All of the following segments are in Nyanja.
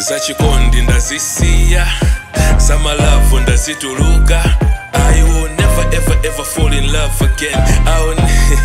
zachikondi ndazisiya zamalavu ndazituluka I will never ever ever fall in love again I will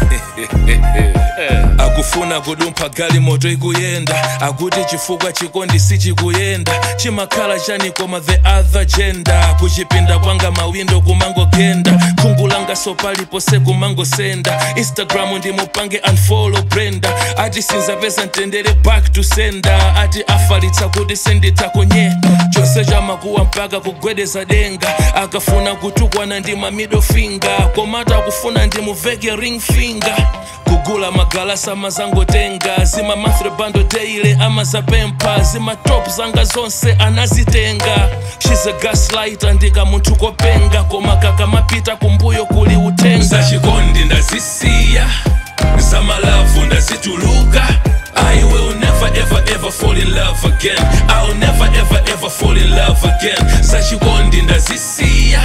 akufuna kudumpha gali moto ikuyenda akuti chifukwa chikondi sichikuyenda chimakhala chani koma the other gender kuchipinda kwanga mawindo kumangogenda khungu langa sopalipose kumangosenda instagram ndimupange unfollow brenda ati sinzapeza mtendere back to sender ati afalitsa kuti senditakonye chose chamakuwa mpaka kugwedeza denga akafuna kutukwana ndi ma middle finger komata akufuna ndimuveke ring finger kugula magalasa mazangotenga zima mathre bando daily ama zapempa zima top zanga zonse anazitenga she's a gaslighter ndika munthu kopenga koma kakamapita kumbuyo kuli utenga zachikondi ndazisiya zamalavu ndazituluka I will never ever ever fall in love again I will never ever ever fall in love again zachikondi ndazisiya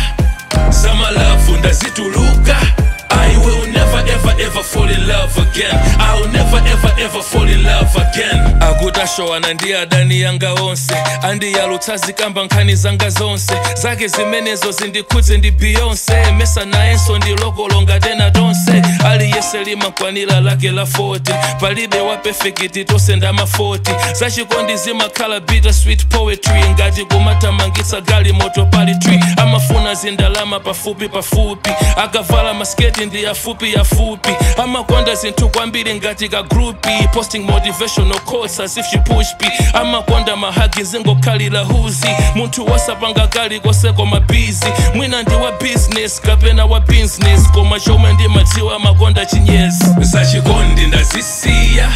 zamalavu ndazituluka I will never ever ever fall in love again I will never ever ever fall in love again akutashowana ndi adani yanga onse andiyalutsa zikamba nkhani zanga zonse zake zimenezo zindikhudze ndi beyonce mesa nayenso ndilokolonga tena tonse aliyese limakwanira lake la 40 palibe wa perfect tonse ndama 40 zachikondi zimakhala bitter sweet poetry ngati kumatamangitsa gali moto pali tree amafuna zindalama pafupi pafupi akavala masketi ndi yafupi yafupi amakonda zinthu kwambiri ngati ka grupi posting motivational quotes as if she push p amakonda mahagi zingokhalira huzi munthu wasapanga kali kose koma busy mwina ndi wa business kapena wa business koma chomwe ndimadziwa amakonda chinyezi zachikondi ndazisiya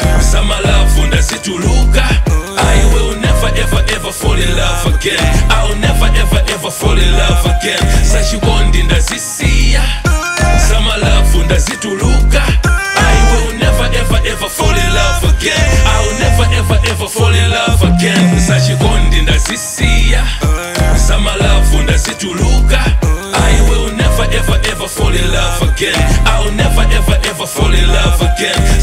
zamalavu ndazituluka I will never ever ever fall in love again I will never ever ever fall in love again zachikondi ndazisiya zamalavu ndazituluka I will never ever ever fall in love again I will never ever ever fall in love again zachikondi ndazisiya zamalavu ndazituluka I will never ever ever fall in love again I will never ever ever fall in love again